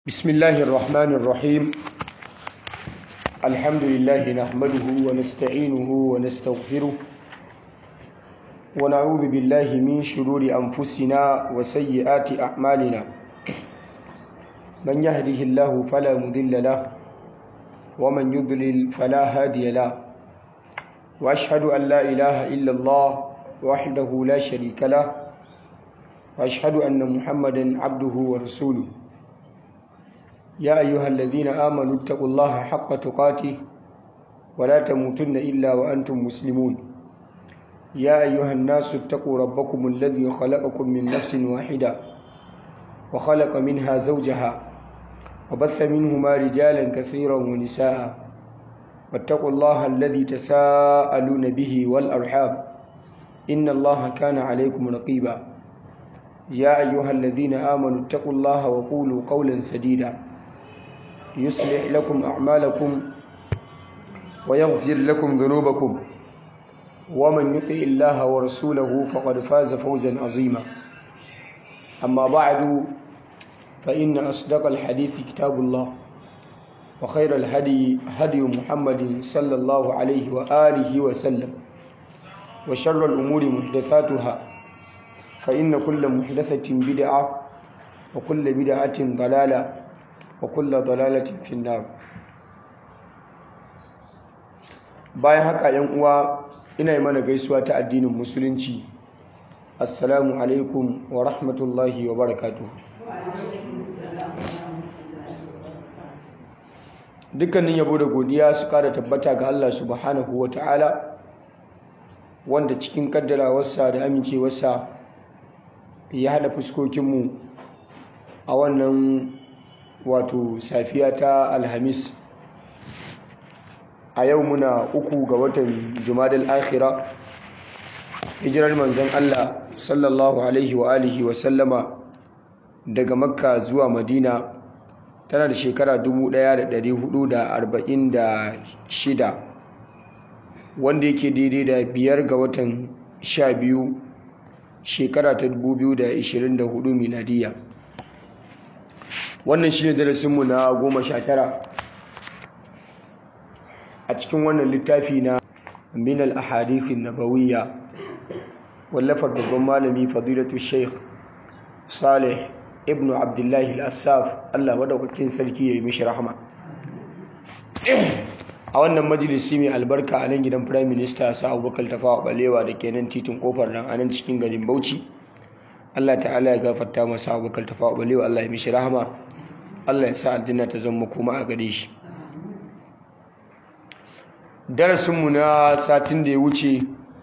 بسم الله الرحمن الرحيم الحمد لله نحمده ونستعينه ونستغفره ونعوذ بالله من شرور أنفسنا وسيئات أعمالنا من يهده الله فلا مضل له ومن يضلل فلا هادي له وأشهد أن لا إله إلا الله وحده لا شريك له وأشهد أن محمدا عبده ورسوله يا أيها الذين آمنوا اتقوا الله حق تقاته ولا تموتن إلا وأنتم مسلمون يا أيها الناس اتقوا ربكم الذي خلقكم من نفس واحدة وخلق منها زوجها وبث منهما رجالا كثيرا ونساء واتقوا الله الذي تساءلون به والأرحام إن الله كان عليكم رقيبا يا أيها الذين آمنوا اتقوا الله وقولوا قولا سديدا يصلح لكم أعمالكم ويغفر لكم ذنوبكم ومن يطع الله ورسوله فقد فاز فوزا عظيما أما بعد فإن أصدق الحديث كتاب الله وخير الهدي هدي محمد صلى الله عليه وآله وسلم وشر الأمور محدثاتها فإن كل محدثة بدعة وكل بدعة ضلالة وكل ضلالة في النار bayan haka yan uwa ina yi mana gaisuwa ta addinin musulunci assalamu alaikum wa rahmatullahi wa barakatuh dukkanin yabo da godiya su kada tabbata ga Allah subhanahu wa ta'ala wanda cikin kaddarawarsa da amincewarsa ya hada fuskokinmu a wannan wato safiya ta alhamis a yau muna uku ga watan jumadal akhira hijirar manzon Allah sallallahu alaihi wa alihi wa sallama daga makka zuwa madina tana da shekara 1446 wanda yake daidai da biyar ga watan sha biyu shekara ta 2024 miladiya wannan shi ne darasinmu na goma sha tara a cikin wannan littafi na minal ahadithin nabawiyya wallafar babban malami fadilatu sheikh salih ibn abdullahi al-assaf allah madaukakin sarki ya yi mishi rahama a wannan majalisi mai albarka a nan gidan prime minister sa abubakar tafawa balewa da ke nan titin kofar nan a nan cikin garin bauchi allah ta'ala ya gafarta masa abubakar tafawa balewa allah ya mishi rahama allah ya sa aljanna ta zama kuma a gare shi darasinmu na satin da ya wuce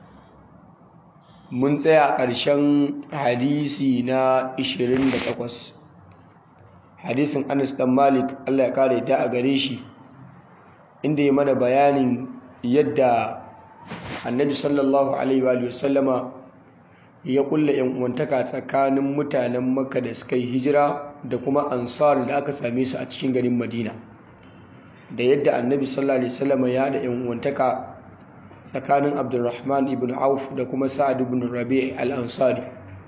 mun tsaya ƙarshen hadisi na 28 hadisin anas dan malik allah ya kare da a gare shi inda ya mana bayanin yadda annabi sallallahu alaihi wa sallama ya kulla yan uwantaka tsakanin mutanen makka da suka yi hijira da kuma ansar da aka same su a cikin garin madina da yadda annabi sallallahu alaihi wasallam ya da yan uwantaka tsakanin abdurrahman ibn auf da kuma sa'ad ibn rabi' al-ansari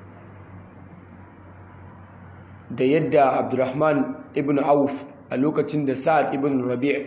da yadda abdurrahman ibn auf a lokacin da sa'ad ibn rabi'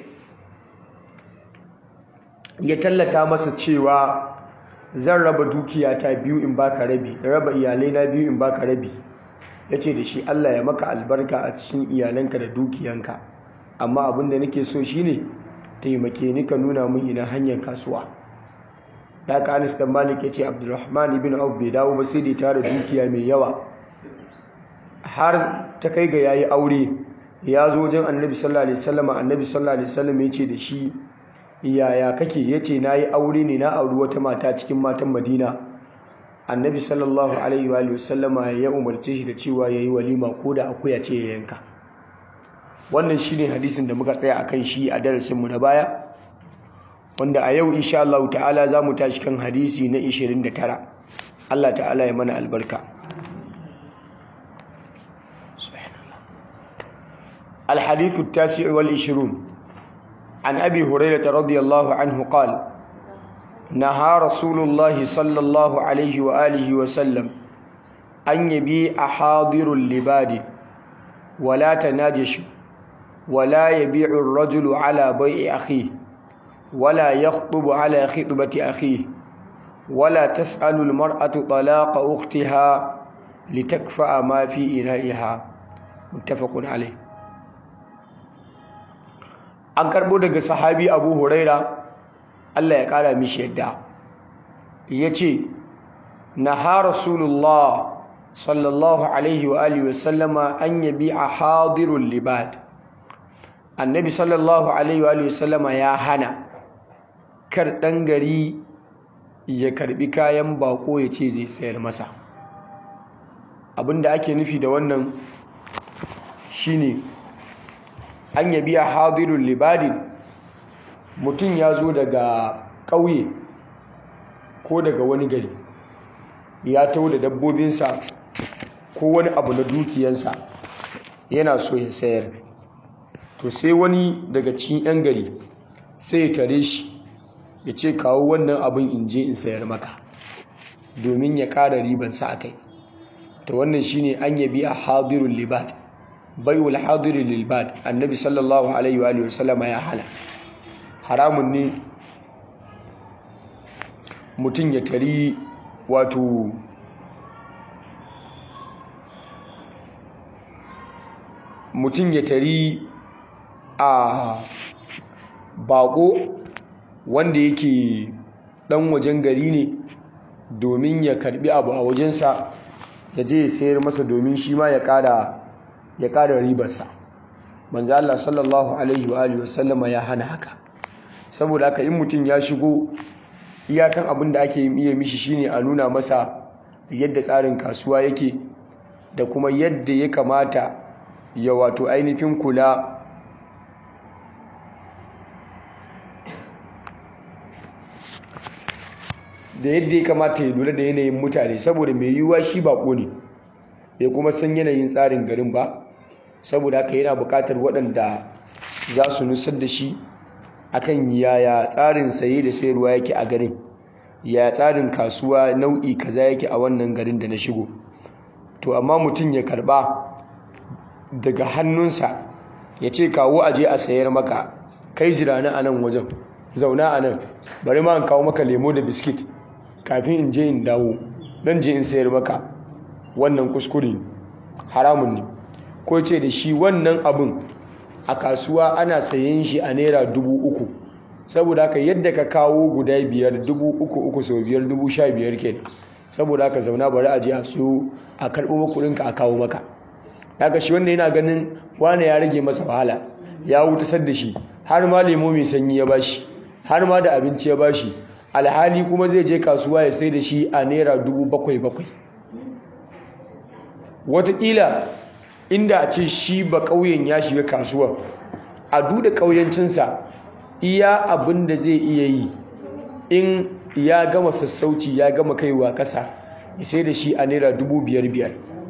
ya tallata masa cewa zan raba dukiya ta biyu in baka rabi raba iyalai na biyu in baka rabi yace da shi Allah ya maka albarka a cikin iyalanka da dukiyanka amma abin da nake so shine taimake ni ka nuna min ina hanyar kasuwa da ka Anas dan Malik yace Abdulrahman ibn Auf bai dawo ba sai da tara dukiya mai yawa har ta kai ga yayi aure ya zo wajen Annabi sallallahu alaihi wasallam Annabi sallallahu alaihi wasallam yace da shi yaya kake yace nayi aure ne na auri wata mata cikin matan Madina Annabi sallallahu alaihi wa sallama ya umarce shi da cewa yayi walima ko da akuya ce ya yanka wannan shine hadisin da muka tsaya akan shi a darasin mu na baya wanda a yau insha Allah ta'ala zamu tashi kan hadisi na 29 Allah ta'ala ya mana albarka الحديث التاسع والعشرون عن أبي هريرة رضي الله عنه قال نهى رسول الله صلى الله عليه وآله وسلم أن يبيع حاضر لباد wala tanajishu wala yabi'u ar-rajulu ala bai'i akhihi wala yakhطubu ala khitbati akhihi wala tas'alu al-mar'atu talaqa ukhtiha litakfa'a ma fi ina'iha muttafaqun alayh an karbo daga sahabi Abu Huraira Allah ya kara mishi yadda yace naha rasulullah sallallahu alaihi wa alihi wasallama an yabi'a hadirul libad annabi sallallahu alaihi wa alihi wasallama ya hana kar dan gari ya karbi kayan bako ya ce zai sayar masa abinda ake nufi da wannan shine an yabi'a hadirul libadin mutum ya zo daga ƙauye ko daga wani gari ya tau da dabbobinsa ko wani abu na dukiyansa yana so ya sayar to sai wani daga cikin 'yan gari sai ya tare shi ya ce kawo wannan abin in je in sayar maka domin ya ƙara ribansa a kai to wannan shine an yabi a hadirul libad bai'ul hadirul libad annabi sallallahu alaihi wa sallama ya hana haramun ne mutum ya tari wato mutum ya tari a bako wanda yake dan wajen gari ne domin ya karbi abu a wajensa ya je ya sayar masa domin shi ma ya kada ya kada ribarsa manzo Allah sallallahu alaihi wa alihi wasallama ya hana haka saboda haka in mutum ya shigo iyakan abin da ake iya mishi shine a nuna masa yadda tsarin kasuwa yake da kuma yadda ya kamata ya wato ainihin kula da yadda ya kamata ya lura da yanayin mutane saboda mai yiwuwa shi bako ne bai kuma san yanayin tsarin garin ba saboda haka yana buƙatar waɗanda za su nusar da shi akan yaya tsarin saye da sayarwa yake a garin ya tsarin kasuwa nau'i kaza yake a wannan garin da na shigo to amma mutum ya karba daga hannunsa ya ce kawo aje a sayar maka kai jira na anan wajen zauna anan bari ma in kawo maka lemo da biskit kafin in je in dawo dan je in sayar maka wannan kuskure haramun ne ko ce da shi wannan abin a kasuwa ana sayen shi a naira dubu uku saboda haka yadda ka kawo guda biyar dubu uku uku sau biyar dubu sha biyar ke saboda haka zauna bari a je a siyo a karɓo makuɗinka a kawo maka daga shi wanda yana ganin wane ya rage masa wahala ya wutasar da shi har ma lemo mai sanyi ya bashi har ma da abinci ya bashi alhali kuma zai je kasuwa ya sai da shi a naira dubu bakwai bakwai wataƙila inda a ce shi ba ƙauyen ya shiga kasuwa a duda ƙauyencinsa iya abin da zai iya yi in ya gama sassauci ya gama kaiwa ƙasa ya sai da shi a naira dubu biyar biyar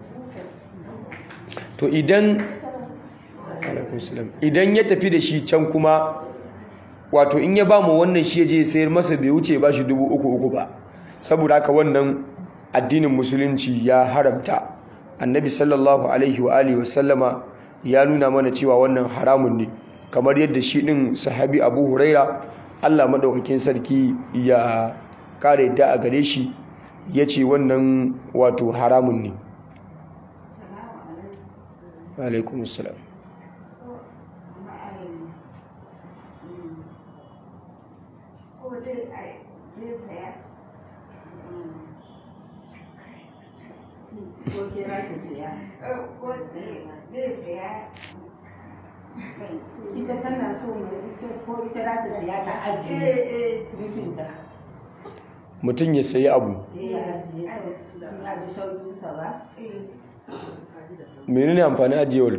to idan idan ya tafi da shi can kuma wato in ya ba mu wannan shi ya je sayar masa bai wuce ba shi dubu uku uku ba saboda haka wannan addinin musulunci ya haramta annabi sallallahu alaihi wa alihi wasallama ya nuna mana cewa wannan haramun ne kamar yadda shi din sahabi abu huraira allah maɗaukakin sarki ya kare yadda a gare shi ya ce wannan wato haramun ne alaikum salam ko kira ta siya ko zai siya ita tana so ko ita za ta siya ta ajiye nufinta mutum ya sayi abu ya ajiye ya ji sauƙinsa ba menene amfani ajiyewar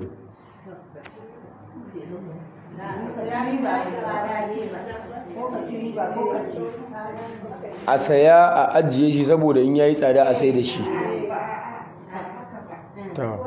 a saya a ajiye shi saboda in yayi tsada a sai da shi ta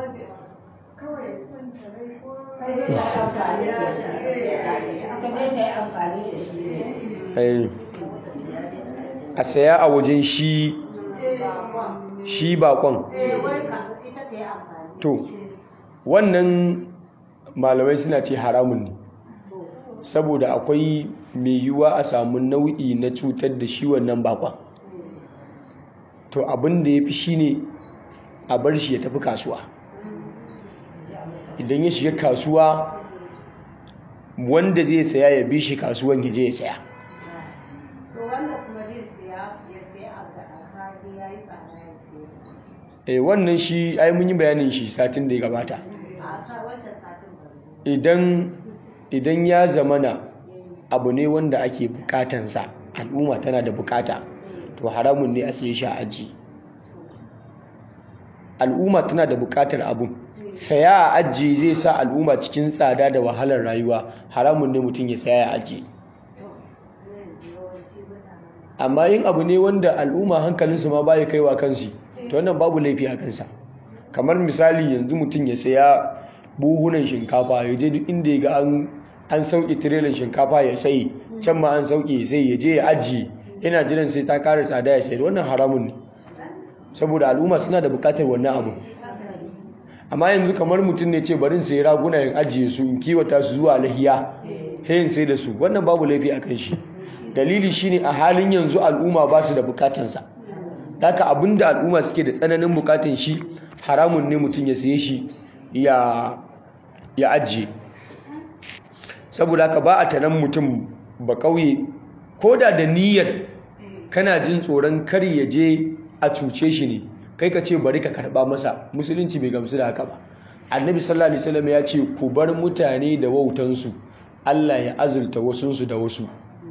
ai a saya a wajen shi shi bakon to wannan malamai suna ce haramun ne saboda akwai mai yiwuwa a samu nau'i na cutar da shi wannan bakon to abin da ya fi shi ne a bar shi ya tafi kasuwa idan ya shiga kasuwa wanda zai saya ya bi shi kasuwan ya je ya saya to wanda kuma zai siya ya siya abu da alhali ya yi tsada ya siya eh wannan shi ai mun yi bayanin shi satin da ya gabata a sa wancan satin ba idan idan ya zamana abu ne wanda ake bukatansa al'umma tana da bukata to haramun ne a siye shi a aji al'umma tana da bukatar abun saya a aji zai sa al'umma cikin tsada da wahalar rayuwa haramun ne mutum ya saya a aji amma yin abu ne wanda al'umma hankalinsu ma baya kaiwa kansu to wannan babu laifi a kansa kamar misali yanzu mutum ya saya buhunan shinkafa ya je duk inda ya ga an an sauke tirelan shinkafa ya sai can ma an sauke sai ya je ya ajiye yana jiran sai ta kara tsada ya sayar wannan haramun ne saboda al'umma suna da bukatar wannan abu amma yanzu kamar mutum ne ce barin sai raguna yin ajiye su in kiwata su zuwa lahiya hayin sai da su wannan babu laifi a kan shi dalili shine a halin yanzu al'umma ba su da bukatansa haka abinda al'umma suke da tsananin bukatan shi haramun ne mutum ya saye shi ya ya ajiye saboda haka ba a tanan mutum ba kauye ko da da niyyar kana jin tsoron kar ya je a cuce shi ne kai ka ce bari ka karba masa musulunci bai gamsu da haka ba annabi sallallahu alaihi wasallam ya ce ku bar mutane da wautansu Allah ya azulta wasunsu da wasu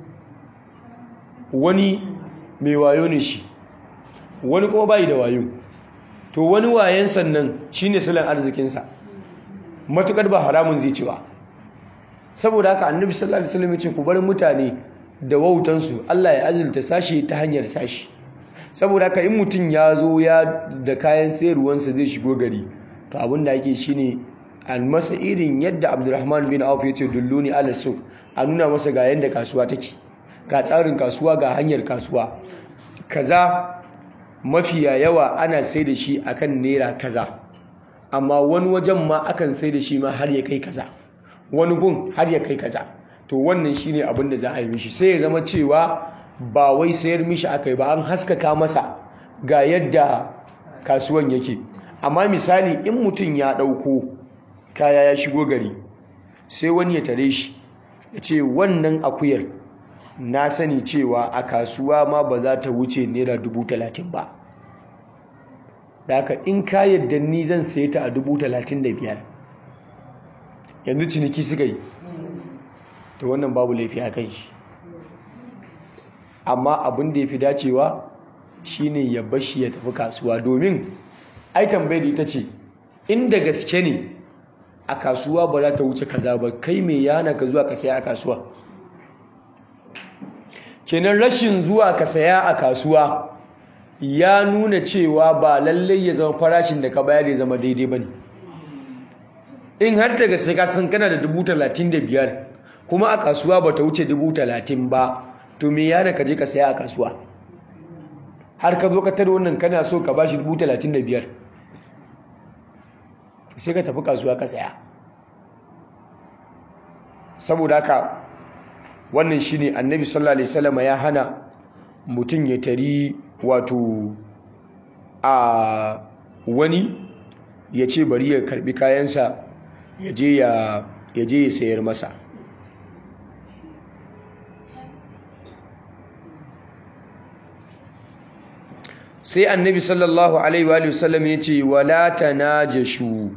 wani mai wayo ne shi wani kuma bai da wayo to wani wayen sannan shine silan arzikinsa matukar ba haramun zai ci ba saboda haka annabi sallallahu alaihi wasallam ya ce ku bar mutane da wautansu Allah ya azulta sashi ta hanyar sashi saboda haka in mutum ya zo ya da kayan sayarwansa zai shigo gari to abin da ake shine an masa irin yadda Abdulrahman bin Auf ya ce dulluni ala suq a nuna masa ga yanda kasuwa take ga tsarin kasuwa ga hanyar kasuwa kaza mafiya yawa ana sai da shi akan naira kaza amma wani wajen ma akan sai da shi ma har ya kai kaza wani gun har ya kai kaza to wannan shine abin da za a yi mishi sai ya zama cewa ba wai sayar mishi aka yi ba an haskaka masa ga yadda kasuwan yake amma misali in mutum ya ɗauko kaya ya shigo gari sai wani ya tare shi ya ce wannan akuyar na sani cewa a kasuwa ma ba za ta wuce naira dubu talatin ba da haka in ka yadda ni zan saye ta a dubu talatin da biyar yanzu ciniki suka yi to wannan babu laifi a kan shi amma abin da ya fi dacewa shine ya bashi ya tafi kasuwa domin ai tambayar ita ce inda gaske ne a kasuwa ba za ta wuce kaza ba kai mai yana ka zuwa ka saya a kasuwa kenan rashin zuwa ka saya a kasuwa ya nuna cewa ba lallai ya zama farashin da ka bayar ya zama daidai ba ne in har daga sai ka san kana da dubu talatin da biyar kuma a kasuwa ba ta wuce dubu talatin ba to me yana ka je ka saya a kasuwa har ka zo ka tare wannan kana so ka bashi dubu talatin da biyar sai ka tafi kasuwa ka saya saboda haka wannan shine annabi sallallahu alaihi wasallam ya hana mutum ya tari wato a wani ya ce bari ya karbi kayansa ya je ya ya sayar masa sai annabi sallallahu alaihi wa sallam ya ce wala tanajashu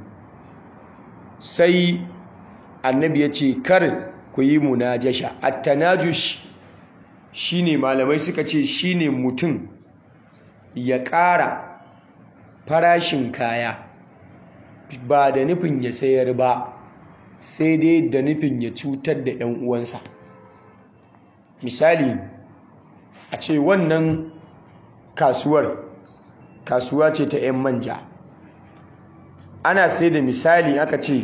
sai annabi ya ce kar ku yi munajasha at-tanajush shine malamai suka ce shine mutum ya ƙara farashin kaya ba da nufin ya sayar ba sai dai da nufin ya cutar da 'yan uwansa misali a ce wannan kasuwar kasuwa ce ta 'yan manja ana sai da misali aka ce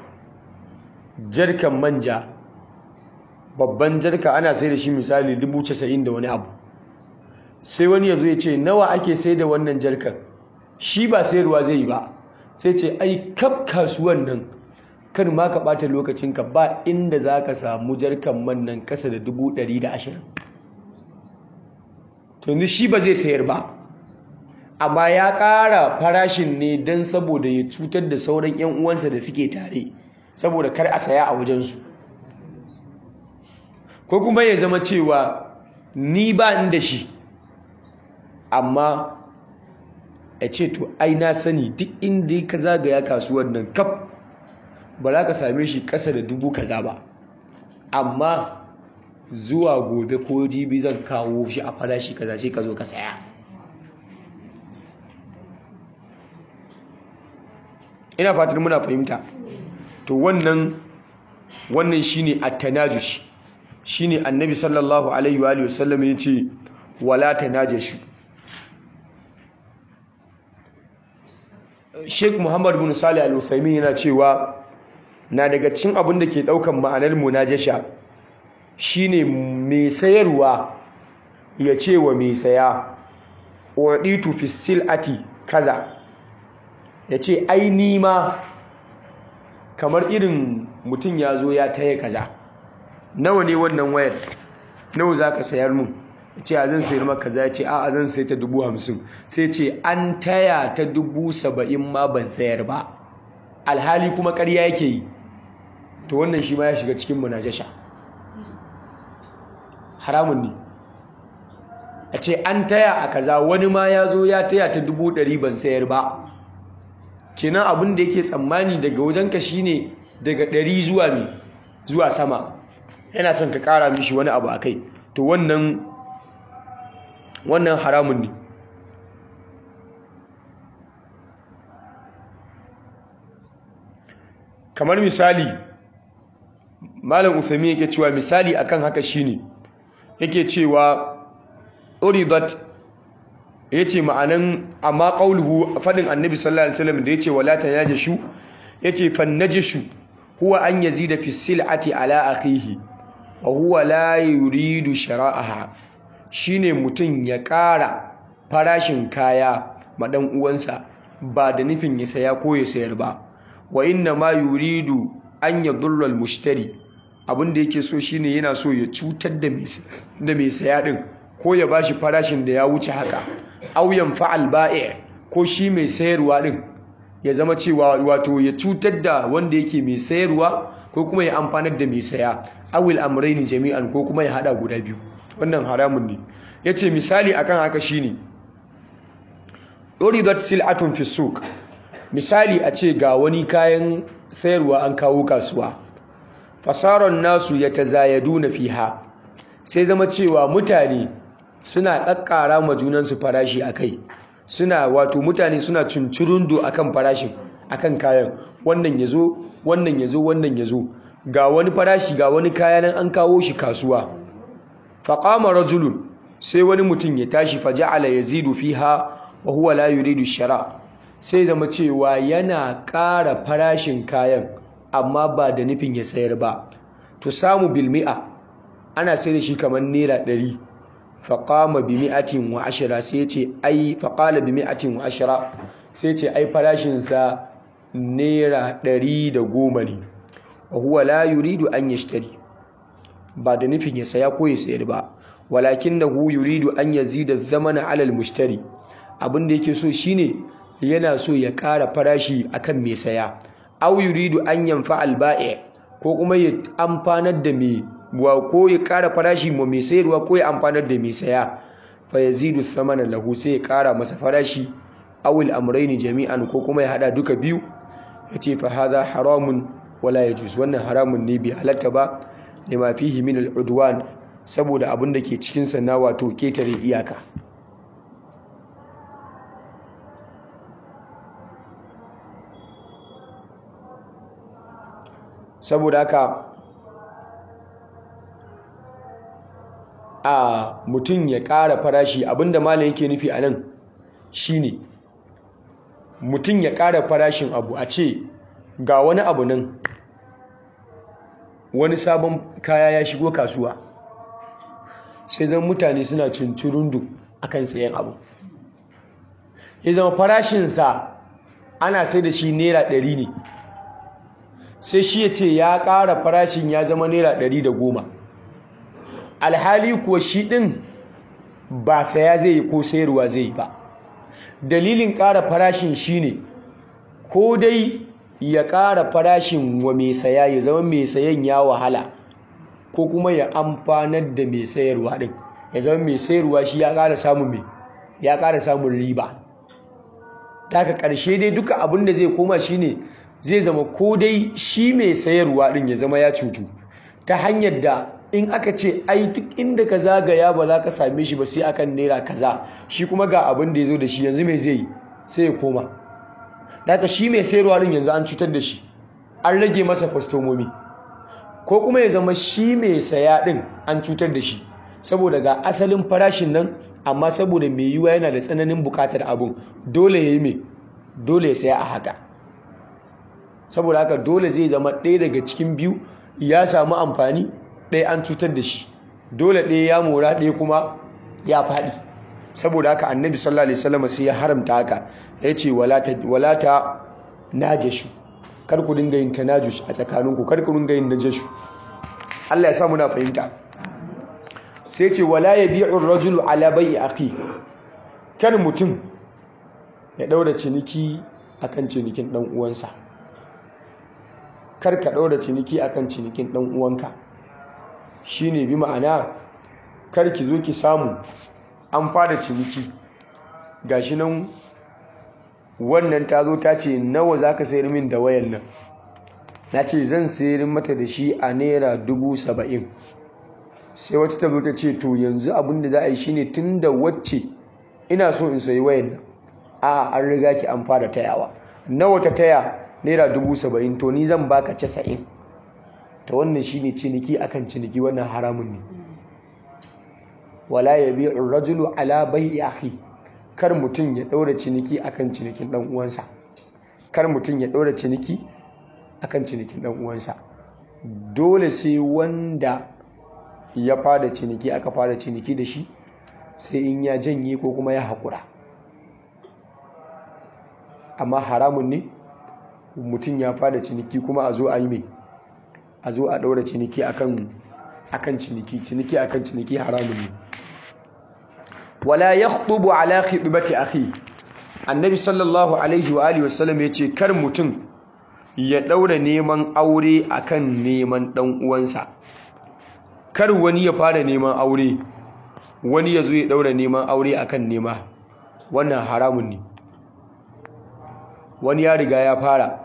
jarkan manja babban jarka ana sai da shi misali dubu casa'in da wani abu sai wani ya zo ya ce nawa ake sai da wannan jarkan shi ba sayarwa zai yi ba sai ce ai kaf kasuwan nan kar ma ka ɓata lokacinka ba inda za ka samu jarkan man nan ƙasa da dubu ɗari da ashirin to yanzu shi ba zai sayar ba amma ya ƙara farashin ne don saboda ya cutar da sauran 'yan uwansa da suke tare saboda kar a saya a wajensu ko kuma ya zama cewa ni ba ni da shi amma ya ce to ai na sani duk inda ka zagaya kasuwar nan kaf ba za ka same shi ƙasa da dubu kaza ba amma zuwa gobe ko jibi zan kawo shi a farashi kaza sai ka zo ka saya ina fatar muna fahimta to wannan wannan shine at-tanajush shine annabi sallallahu alaihi wa sallam yace wala tanajashu Sheikh Muhammad bin Salih Al-Uthaymeen yana cewa na daga cikin abin da ke daukan ma'anar munajasha shine mai sayarwa ya ce wa mai saya waditu fi silati kaza ya ce ai ni ma kamar irin mutum ya zo ya taya kaza nawa ne wannan wayar nawa za ka sayar mun ce a zan sayar maka kaza ya ce a zan sai ta dubu hamsin sai ce an taya ta dubu saba'in ma ban sayar ba alhali kuma karya yake yi to wannan shi ma ya shiga cikin munajasha haramun ne a ce an taya a kaza wani ma ya zo ya taya ta dubu ɗari ban sayar ba kenan abin da yake tsammani daga wajenka shine daga ɗari zuwa mi zuwa sama yana son ka ƙara mishi wani abu a kai to wannan wannan haramun ne kamar misali malam usami yake cewa misali akan haka shine yake cewa uridat yace ma'anan amma qauluhu fadin annabi sallallahu alaihi wasallam da yace wala tanajashu yace fannajishu huwa an yazida fi sil'ati ala akhihi wa huwa la yuridu shara'aha shine mutun ya ƙara farashin kaya ma dan uwansa ba da nufin ya saya ko ya sayar ba wa inna ma yuridu an yadullu al-mushtari abinda yake so shine yana so ya cutar da mai da mai saya din ko ya bashi farashin da ya wuce haka aw yanfa'al bai' ko shi mai sayarwa din ya zama cewa wato ya cutar da wanda yake mai sayarwa ko kuma ya amfanar da mai saya awil amrayni jami'an ko kuma ya hada guda biyu wannan haramun ne yace misali akan haka shine uridat sil'atun fi suq misali a ce ga wani kayan sayarwa an kawo kasuwa fasaron nasu yatazayaduna fiha sai zama cewa mutane suna kakkara ma junansu farashi akai suna wato mutane suna cincirundu akan farashin akan kayan wannan yazo wannan yazo wannan yazo ga wani farashi ga wani kaya nan an kawo shi kasuwa faqama rajulun sai wani mutum ya tashi faja'ala yazidu fiha wa huwa la yuridu shara sai zama cewa yana ƙara farashin kayan amma ba da nufin ya sayar ba to samu bilmi'a ana sai da shi kamar naira ɗari faƙama bi mi'atin wa ashira sai ce ai faƙala bi mi'atin wa ashira sai ce ai farashinsa naira ɗari da goma ne wa huwa la yuridu an yashtari ba da nufin ya saya ko ya sayar ba walakin da hu yuridu an yazida zamana alal mushtari abin da yake so shine yana so ya ƙara farashi akan mai saya aw yuridu an yanfa al ko kuma ya amfanar da mai wa ko ya ƙara farashi ma mai sayarwa ko ya amfanar da mai saya fa yazidu thamana lahu sai ya ƙara masa farashi aw al amrayni jami'an ko kuma ya hada duka biyu yace fa hadha haramun wala yajuz wannan haramun ne bai halatta ba lima fihi min al udwan saboda abin da ke cikin sa na wato ketare iyaka saboda haka a mutum ya ƙara farashi abinda malam yake nufi a nan shine mutum ya ƙara farashin abu a ce ga wani abu nan wani sabon kaya ya shigo kasuwa sai zan mutane suna cincirundu akan sayan abu ya zama farashinsa ana sai da shi naira ɗari ne sai shi ya ce ya ƙara farashin ya zama naira ɗari da goma alhali kuwa shi ɗin ba saya zai yi ko sayarwa zai yi ba dalilin ƙara farashin shi ne ko dai ya ƙara farashin wa mai saya ya zama mai sayan ya wahala ko kuma ya amfanar da mai sayarwa ɗin ya zama mai sayarwa shi ya ƙara samun mai ya ƙara samun riba daga ƙarshe dai duka abin da zai koma shi ne zai zama ko dai shi mai sayarwa ɗin ya zama ya cutu ta hanyar da in aka ce ai duk inda ka zagaya ba za ka same shi ba sai akan naira kaza shi kuma ga abin da ya zo da shi yanzu mai zai yi sai ya koma daga shi mai sayarwa ɗin yanzu an cutar da shi an rage masa kwastomomi ko kuma ya zama shi mai saya ɗin an cutar da shi saboda ga asalin farashin nan amma saboda mai yiwuwa yana da tsananin bukatar abun dole ya yi mai dole ya saya a haka saboda haka dole zai zama ɗaya daga cikin biyu ya samu amfani ɗaya an cutar da shi dole ɗaya ya mora ɗaya kuma ya faɗi saboda haka annabi sallallahu alaihi wasallam sai ya haramta haka ya ce walata najashu kar ku dinga yin tanajush a tsakaninku kar ku dinga yin najashu Allah ya sa muna fahimta sai ce wala yabi'u ar-rajulu ala bai'i akhi kan mutum ya daura ciniki akan cinikin dan uwansa kar ka daura ciniki akan cinikin dan uwanka shine bi ma'ana kar ki zo ki samu an fara ciniki gashi nan wannan ta zo ta ce nawa za ka sayar min da wayan nan na ce zan sayar mata da shi a naira dubu saba'in sai wata ta zo ta ce to yanzu abin da za a yi shine tun da wacce ina so in sayi wayan nan a an riga ki an fara tayawa nawa ta taya naira dubu saba'in to ni zan baka casa'in ta wannan shine ciniki akan ciniki wannan haramun ne wala yabi'u rajulu ala bai'i akhi kar mutum ya ɗaura ciniki akan cinikin ɗan uwansa kar mutum ya ɗaura ciniki akan cinikin ɗan uwansa dole sai wanda ya fara ciniki aka fara ciniki da shi sai in ya janye ko kuma ya haƙura amma haramun ne mutum ya fara ciniki kuma a zo a yi mai a zo a ɗaura ciniki akan ciniki ciniki akan ciniki haramun ne wala yakhtubu ala khitbati akhi annabi sallallahu alaihi wa alihi wasallam yace kar mutum ya daura neman aure akan neman dan uwansa kar wani ya fara neman aure wani ya zo ya daura neman aure akan nema wannan haramun ne wani ya riga ya fara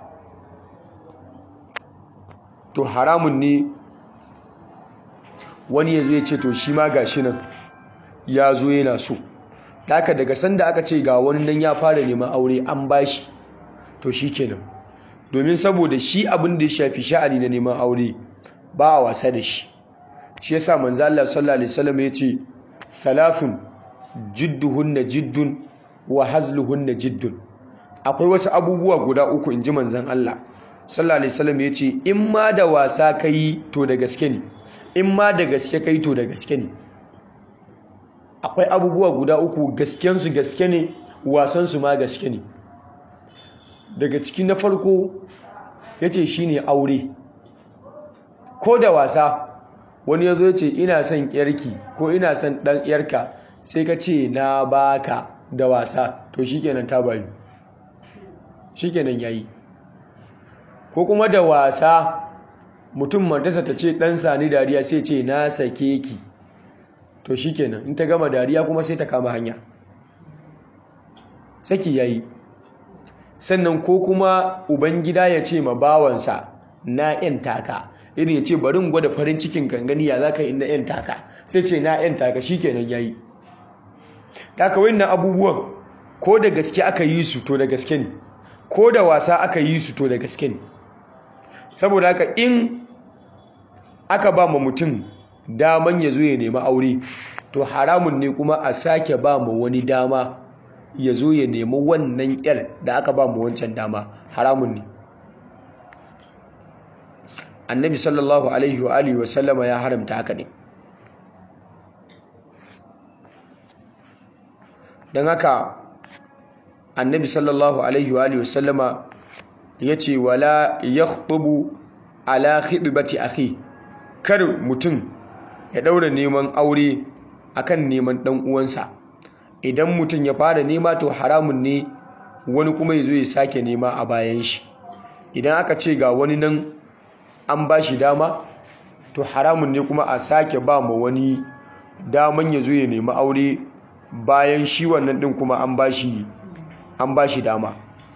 to haramun ne wani ya zo ya ce to shi ma gashi nan ya zo yana so haka daga sanda aka ce ga wani nan ya fara neman aure an bashi to shi kenan domin saboda shi abin da ya shafi sha'ani da neman aure ba a wasa da shi shi yasa manzo Allah sallallahu alaihi wasallam ya ce thalathun jidduhunna jiddun wa hazluhunna jiddun akwai wasu abubuwa guda uku inji manzon Allah sallallahu alaihi wasallam ya ce in ma da wasa kai to da gaske ne in ma da gaske kai to da gaske ne akwai abubuwa guda uku gaskensu gaske ne wasansu ma gaske ne daga ciki na farko ya ce shi ne aure ko da wasa wani ya zo ce ina son yarki ko ina son ɗan yarka sai ka ce na baka da wasa to shi kenan ta bayu shi kenan ya yi ko kuma da wasa mutum matasa ta ce ɗan sani dariya sai ce na sake ki to shi kenan in ta gama dariya kuma sai ta kama hanya saki ya yi sannan ko kuma ubangida ya ce ma bawansa na yan taka irin ya ce barin gwada farin cikin gangani ya za ka yi na yan taka sai ce na yan taka shi kenan ya yi daga wannan abubuwan ko da gaske aka yi su to da gaske ne ko da wasa aka yi su to da gaske ne saboda haka in aka ba ma mutum daman ya zo ya nemi aure to haramun ne kuma a sake ba mu wani dama ya zo ya nemi wannan yar da aka ba mu wancan dama haramun ne annabi sallallahu alaihi wa alihi wa sallama ya haramta haka ne don haka annabi sallallahu alaihi wa alihi wasallama yace wala yakhtubu ala khidbati akhi kar mutum ya daura neman aure akan neman dan uwansa idan mutum ya fara nema to haramun ne wani kuma yazo ya sake nema a bayan shi idan aka ce ga wani nan an ba shi dama to haramun ne kuma a sake ba ma wani daman ya zo ya nemi aure bayan shi wannan din kuma an ba shi an ba shi dama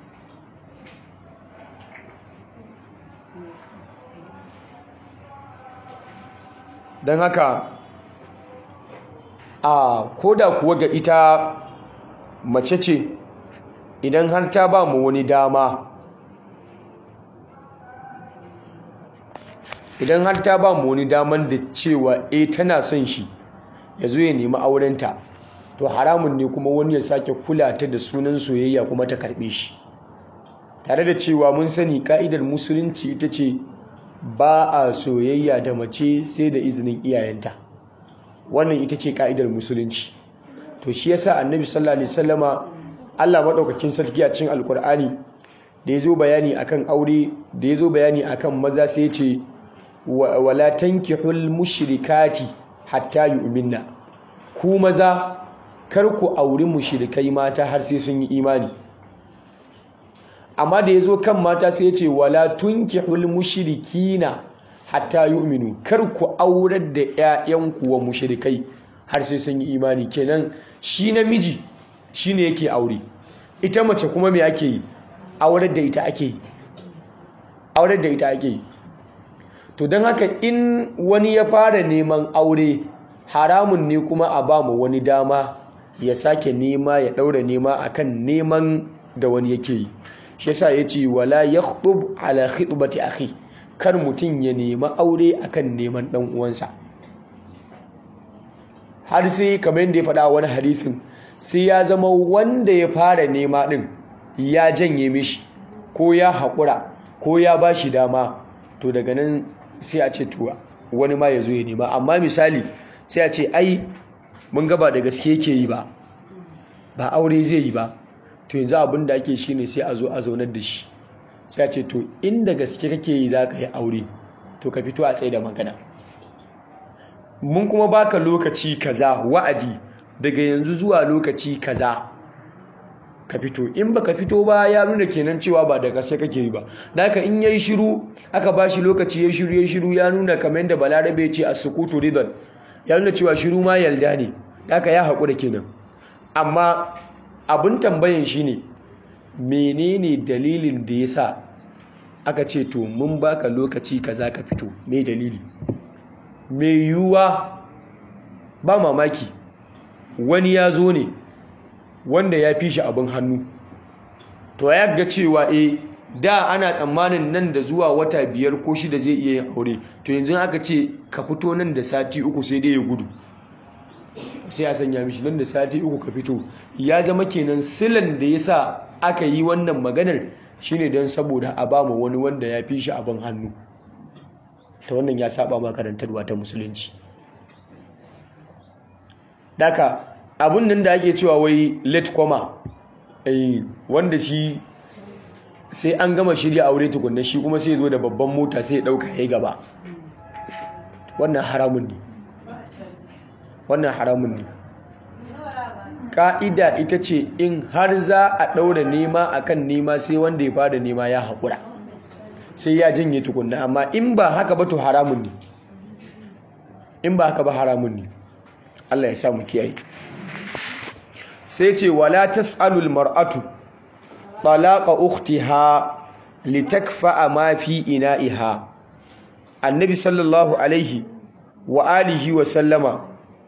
don haka a koda kuwa ga ita mace ce idan har ta ba mu wani dama idan har ta ba mu wani daman da cewa eh tana son shi ya zo ya nemi aurenta to haramun ne kuma wani ya sake kula ta da sunan soyayya kuma ta karbe shi tare da cewa mun sani ka'idar musulunci ita ce ba a soyayya da mace sai da izinin iyayenta wannan ita ce ka'idar musulunci to shi yasa annabi sallallahu alaihi wasallama Allah madaukakin sarki a cikin alkur'ani da yazo bayani akan aure da yazo bayani akan maza sai ya ce wala tankihul mushrikati hatta yu'minna ku maza kar ku auri mushrikai mata har sai sun yi imani amma da yazo kan mata sai ya ce wala tunkihul mushrikina hatta yu'minu kar ku aurar da ƴaƴanku wa mushrikai har sai sun yi imani kenan shi namiji shine yake aure ita mace kuma me ake yi aurar da ita ake yi aurar da ita ake yi to don haka in wani ya fara neman aure haramun ne kuma a ba mu wani dama ya sake nema ya ɗaura nema akan neman da wani yake yi shi yasa ya ce wala yakhtub ala khitbati akhi kar mutum ya nema aure akan neman ɗan uwansa har sai kamar yadda ya faɗa wani hadithin sai ya zama wanda ya fara nema ɗin ya janye mishi ko ya haƙura ko ya ba shi dama to daga nan sai a ce tuwa wani ma ya zo ya nema amma misali sai a ce ai mun gaba da gaske yake yi ba ba aure zai yi ba to yanzu abin da ake shi ne sai a zo a zaunar da shi sai a ce to inda gaske kake yi za ka yi aure to ka fito a tsaye da magana mun kuma baka lokaci kaza wa'adi daga yanzu zuwa lokaci kaza ka fito in baka fito ba ya nuna kenan cewa ba da gaske kake yi ba naka in yayi shiru aka bashi lokaci yayi shiru yayi shiru ya nuna kamar yadda balarabe ya ce as-sukutu ridan ya nuna cewa shiru ma yalda ne naka ya haƙura kenan amma abin tambayan shine menene dalilin da yasa aka ce to mun baka lokaci kaza ka fito me dalili me yiwuwa ba mamaki wani ya zo ne wanda ya fi shi abin hannu to ya ga cewa e da ana tsammanin nan da zuwa wata biyar ko shida zai iya yin aure to yanzu aka ce ka fito nan da sati uku sai dai ya gudu sai a sanya mishi nan da sati uku ka fito ya zama kenan silan da ya sa aka yi wannan maganar shine don saboda a ba wani wanda ya fi shi abin hannu ta wannan ya saba makarantarwa ta musulunci daka abun nan da ake cewa wai late comer eh wanda shi sai an gama shirya aure tukunna shi kuma sai zo da babban mota sai ya dauka yayi gaba wannan haramun ne wannan haramun ne ka'ida ita ce in har za a daura nema akan nema sai wanda ya fara nema ya haƙura sai ya janye tukunna amma in ba haka ba to haramun ne in ba haka ba haramun ne Allah ya sa mu kiyaye sai ce wala tas'alul mar'atu talaqa ukhtiha litakfa ma fi ina'iha annabi sallallahu alaihi wa alihi wa sallama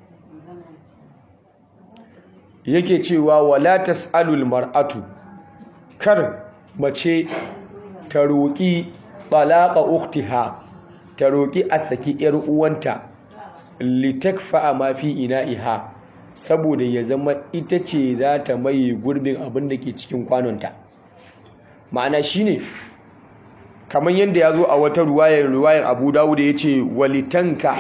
yake cewa wala tas'alul mar'atu kar mace ta roƙi talaqa ukhtiha ta roƙi a saki yar uwanta litakfa ma fi ina'iha saboda ya zama ita ce za ta maye gurbin abin da ke cikin kwanonta ma'ana shine kamar yadda ya zo a wata ruwayar ruwayar abu dawud ya ce walitanka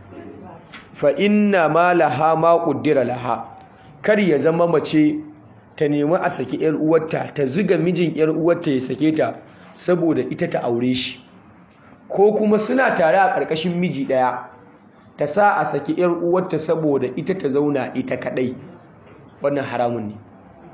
fa inna ma laha ma ƙuddira laha kar ya zama mace ta nemi a saki yar uwarta ta zuga mijin yar uwarta ya sake ta saboda ita ta aure shi ko kuma suna tare a ƙarƙashin miji ɗaya ta sa a saki yar uwarta saboda ita ta zauna ita kaɗai wannan haramun ne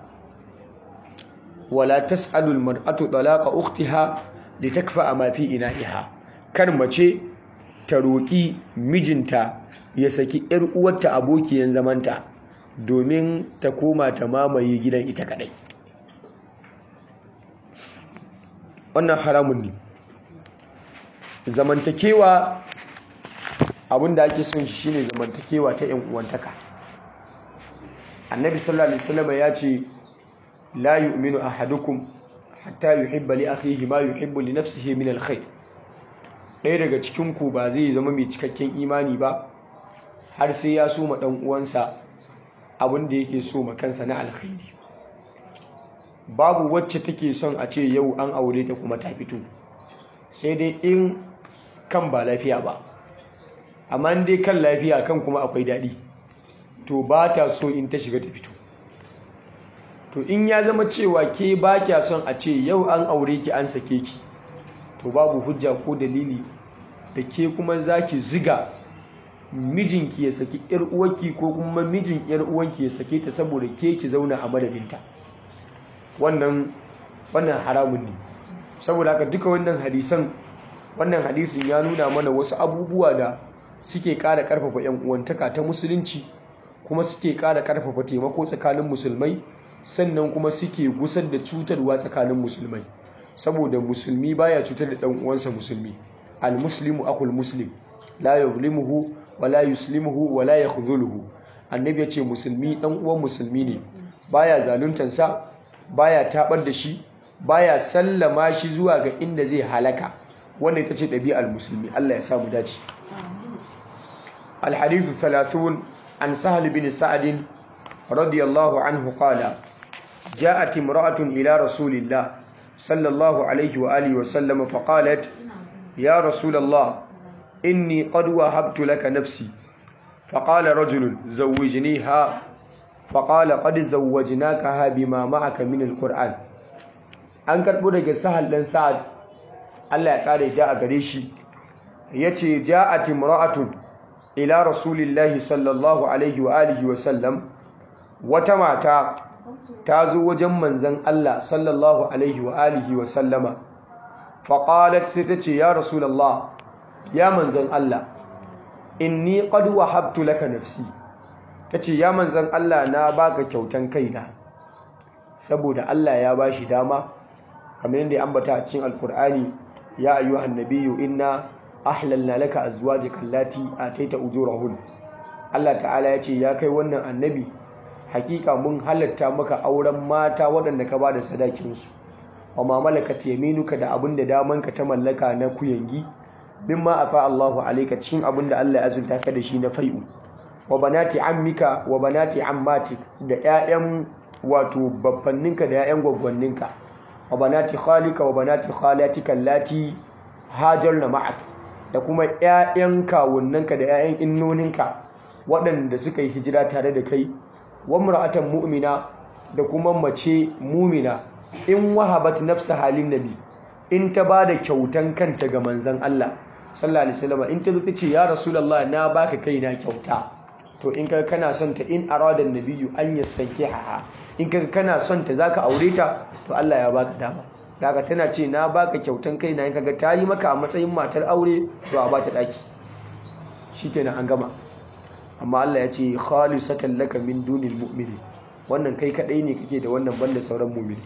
wala tas'alul mar'atu talaqa ukhtiha litakfa ma fi ina'iha kar mace ta roƙi mijinta ya saki yar uwarta abokiyan zamanta domin ta koma ta mamaye gidan ita kadai wannan haramun ne zamantakewa abinda ake son shi shine zamantakewa ta yan uwantaka annabi sallallahu alaihi wasallam ya ce la yu'minu ahadukum hatta yuhibba li akhihi ma yuhibbu li nafsihi min alkhair ɗaya daga cikin ku ba zai zama mai cikakken imani ba har sai ya so ma dan uwansa abin da yake so ma kansa na alkhairi babu wacce take son a ce yau an aure ta kuma ta fito sai dai in kan ba lafiya ba amma dai kan lafiya kan kuma akwai daɗi to ba ta so in ta shiga ta fito to in ya zama cewa ke ba kya son a ce yau an aure ki an sake ki to babu hujja ko dalili da ke kuma za ki ziga mijinki ya saki yar uwarki ko kuma mijin yar uwanki ya sake ta saboda ke ki zauna a madadinta wannan wannan haramun ne saboda haka duka wannan hadisan wannan hadisin ya nuna mana wasu abubuwa da suke ƙara ƙarfafa yan uwantaka ta musulunci kuma suke ƙara ƙarfafa taimako tsakanin musulmai sannan kuma suke gusar da cutarwa tsakanin musulmai saboda musulmi baya cutar da dan uwansa musulmi al-muslimu akul muslim la yuzlimuhu wa la yuslimuhu wa la yakhdhuluhu annabi yace musulmi dan uwan musulmi ne baya zaluntar sa baya tabar da shi baya sallama shi zuwa ga inda zai halaka wannan ita ce ɗabi'ar musulmi Allah ya samu dace al-hadithu 30 an sahal bin sa'ad radiyallahu anhu qala جاءت امرأة إلى رسول الله صلى الله عليه وآله وسلم فقالت يا رسول الله إني قد وهبت لك نفسي فقال رجل زوجنيها فقال قد زوجناكها بما معك من القرآن an karɓo daga sahal ɗan sa'ad Allah ya ƙare ja a gare shi ya ce ja'at imra'atun ila rasulillahi sallallahu alaihi wa alihi wa sallam wata mata ta zo wajen manzan Allah sallallahu alaihi wa alihi wa sallama faƙalat sai ta ce ya rasulallah ya manzan Allah inni qad wahabtu laka nafsi ta ce ya manzan Allah na baka kyautan kaina saboda Allah ya bashi dama kamar yadda ya ambata a cikin alkur'ani ya ayyuhan nabiyyu inna ahlalna laka azwajaka allati ataita ujurahun Allah ta'ala ya ce ya kai wannan annabi hakika mun halatta maka auren mata waɗanda ka ba da sadakinsu wa ma malakat yaminuka da abin da damanka ta mallaka na kuyangi mimma afa Allahu alayka cikin abin da Allah ya azunta ka da shi na fai'u wa banati ammika wa banati ammatik da ƴaƴan wato baffanninka da ƴaƴan gwaggwanninka wa banati khalika wa banati khalatika allati hajarna ma'ak da kuma ƴaƴan kawunnanka da ƴaƴan innoninka waɗanda suka yi hijira tare da kai wamra'atan mu'mina da kuma mace mumina in wahabat nafsa halin nabi in ta bada kyautan kanta ga manzon Allah sallallahu alaihi wasallam in ta zo ce ya rasulullah na baka kaina kyauta to in ka kana son ta in arada nabiyyu an yastankiha in ka kana son ta zaka aure ta to Allah ya baka dama daga tana ce na baka kyautan kaina in kaga ta yi maka a matsayin matar aure to a bata daki shikenan an gama amma Allah ya ce khalisatan laka min dunil mu'mini wannan kai kadai ne kake da wannan banda sauran mu'mini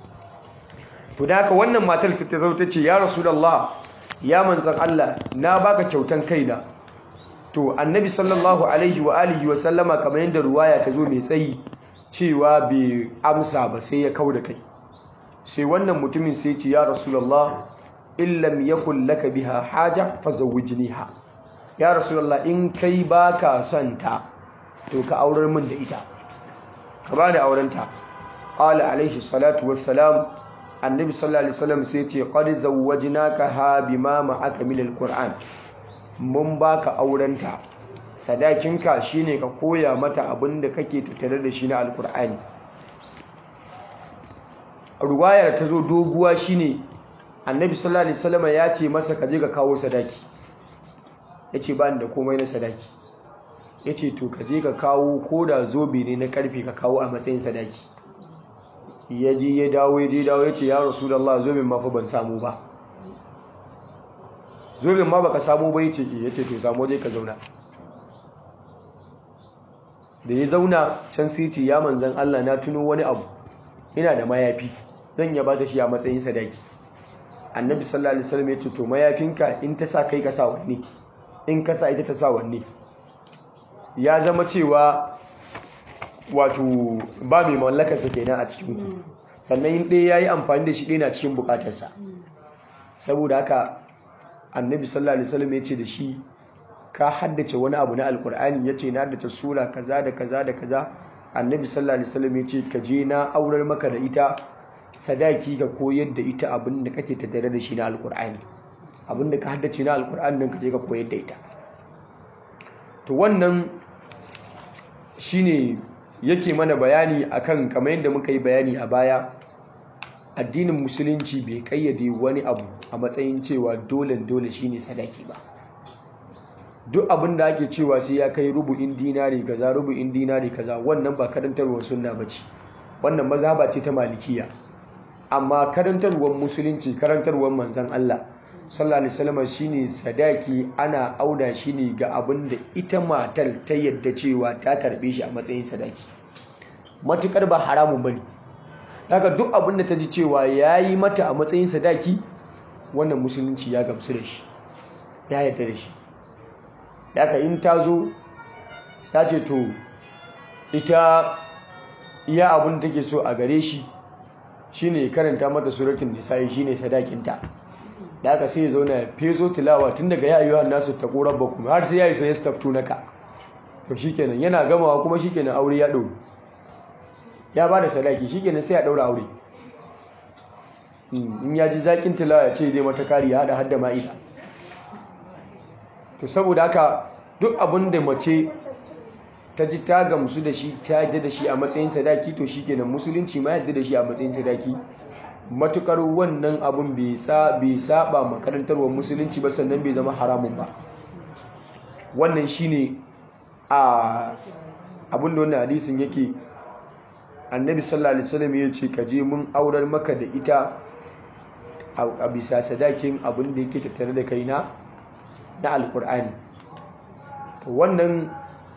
to da haka wannan matar ta zo ta ce ya rasulullah ya manzon Allah na baka kyautan kaina to annabi sallallahu alaihi wa alihi wa sallama kamar yadda ruwaya ta zo mai tsayi cewa bai amsa ba sai ya kauda kai sai wannan mutumin sai ce ya rasulullah illam yakul laka biha haja fazawwijniha ya rasulullah in kai baka son ta to ka aurar min da ita ka ba da aurenta qala alaihi salatu wassalam annabi sallallahu alaihi wasallam sai ce qad zawwajnaka ha bima ma'aka min alquran mun baka aurenta sadakinka shine ka koya mata abin da kake tattare da shi na alqur'ani ruwayar ta zo doguwa shine annabi sallallahu alaihi wasallam ya ce masa ka je ka kawo sadaki yace ba ni da komai na sadaki yace to ka je ka kawo koda zobe ne na karfe ka kawo a matsayin sadaki ya je ya dawo ya je dawo yace ya rasulullah zoben ma fa ban samu ba zoben ma baka samu ba yace eh yace to samu je ka zauna da ya zauna can sai ce ya manzan Allah na tuno wani abu ina da mayafi zan ya bata shi a matsayin sadaki annabi sallallahu alaihi wasallam ya ce to mayafinka in ta sa kai ka sa wanne in ka sa ita ta sa wanne ya zama cewa wato ba mai mallakarsa kenan a cikin ku sannan in ɗaya yayi amfani da shi ɗaya na cikin bukatarsa saboda haka annabi sallallahu alaihi wasallam ya ce da shi ka haddace wani abu na alkur'ani ya ce na haddace sura kaza da kaza da kaza annabi sallallahu alaihi wasallam ya ce ka je na aurar maka da ita sadaki ka koyar da ita abin da kake tattare da shi na alkur'ani abin da ka haddace na alkur'ani nan ka je ka koyar da ita to wannan shine yake mana bayani akan kamar yadda muka yi bayani a baya addinin musulunci bai kayyade wani abu a matsayin cewa dole dole shine sadaki ba duk abin da ake cewa sai ya kai rubu'in dinari kaza rubu'in dinari kaza wannan ba karantarwar sunna bace wannan mazhaba ce ta malikiya amma karantarwar musulunci karantarwar manzon Allah sallallahu alaihi wasallam shine sadaki ana auda shi ne ga abin da ita matar ta yadda cewa ta karbe shi a matsayin sadaki matukar ba haramun bane haka duk abin da ta ji cewa yayi mata a matsayin sadaki wannan musulunci ya gamsu da shi ya yarda da shi daga in ta zo ta ce to ita iya abin da take so a gare shi shine karanta mata suratun nisa'i shine sadakinta da aka sai ya zauna ya fezo tilawa tun daga ya ayyuhan nasu ta korar bakum har sai ya yi sai staftu naka to shikenan yana gamawa kuma shikenan aure ya ɗau ya ba da sadaki shikenan sai ya ɗaura aure in ya ji zaƙin tilawa ya ce zai mata kari ya haɗa hadda ma'ida to saboda haka duk abin da mace ta ji ta gamsu da shi ta yadda da shi a matsayin sadaki to shi kenan musulunci ma yadda da shi a matsayin sadaki matukar wannan abin bai saba makarantarwar musulunci ba sannan bai zama haramun ba wannan shine a abin da wannan hadisin yake annabi sallallahu alaihi wasallam ya ce ka je mun aurar maka da ita a bisa sadakin abin da yake tattare da kaina na alkur'ani to wannan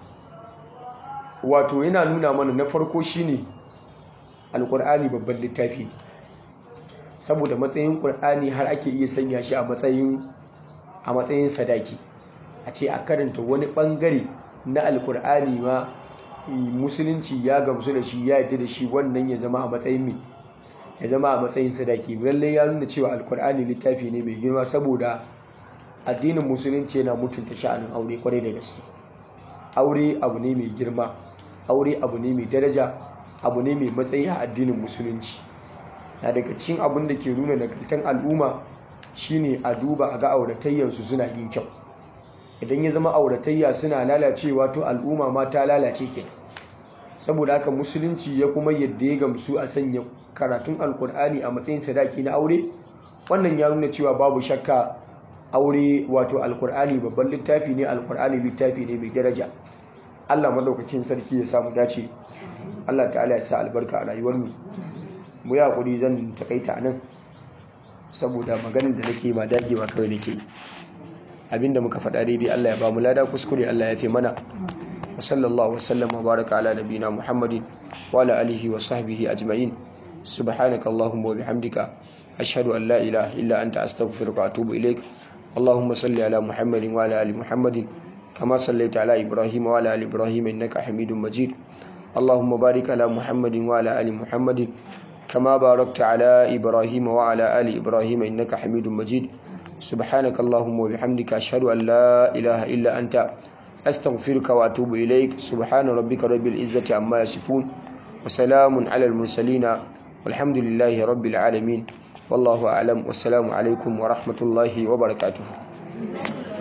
wato yana nuna mana na farko shine alkur'ani babban littafi saboda matsayin ƙur'ani har ake iya sanya shi a matsayin a matsayin sadaki a ce a karanta wani bangare na alkur'ani ma musulunci ya gamsu da shi ya yadda da shi wannan ya zama a matsayin mai ya zama a matsayin sadaki lallai ya nuna cewa alkur'ani littafi ne mai girma saboda addinin musulunci yana mutunta sha'anin aure kwarai da gaske aure abu ne mai girma aure abu ne mai daraja abu ne mai matsayi a addinin musulunci na daga cikin abin da ke nuna nagartan al'umma shine a duba a ga auratayyarsu suna yin kyau idan ya zama auratayya suna lalacewa to al'umma ma ta lalace ke saboda haka musulunci ya kuma yadda ya gamsu a sanya karatun alkur'ani a matsayin sadaki na aure wannan ya nuna cewa babu shakka aure wato alkur'ani babban littafi ne alkur'ani littafi ne mai daraja Allah madaukakin sarki ya samu dace Allah ta'ala ya sa albarka a rayuwar mu mu ya kuri zan takaita nan saboda maganin da nake ba dagewa kawai nake abinda muka faɗa daidai Allah ya ba mu lada kuskure Allah ya fi mana wa sallallahu wasallam wa baraka ala nabina muhammadin wa ala alihi wa sahbihi ajma'in subhanaka allahumma wa bihamdika ashhadu an la ilaha illa anta astaghfiruka wa atubu ilaik اللهم صل على محمد وعلى ال محمد كما صليت على ابراهيم وعلى ال ابراهيم انك حميد مجيد اللهم بارك على محمد وعلى ال محمد كما باركت على ابراهيم وعلى ال ابراهيم انك حميد مجيد سبحانك اللهم وبحمدك اشهد ان لا اله الا انت استغفرك واتوب اليك سبحان ربك رب العزه عما يصفون وسلام على المرسلين والحمد لله رب العالمين والله أعلم والسلام عليكم ورحمة الله وبركاته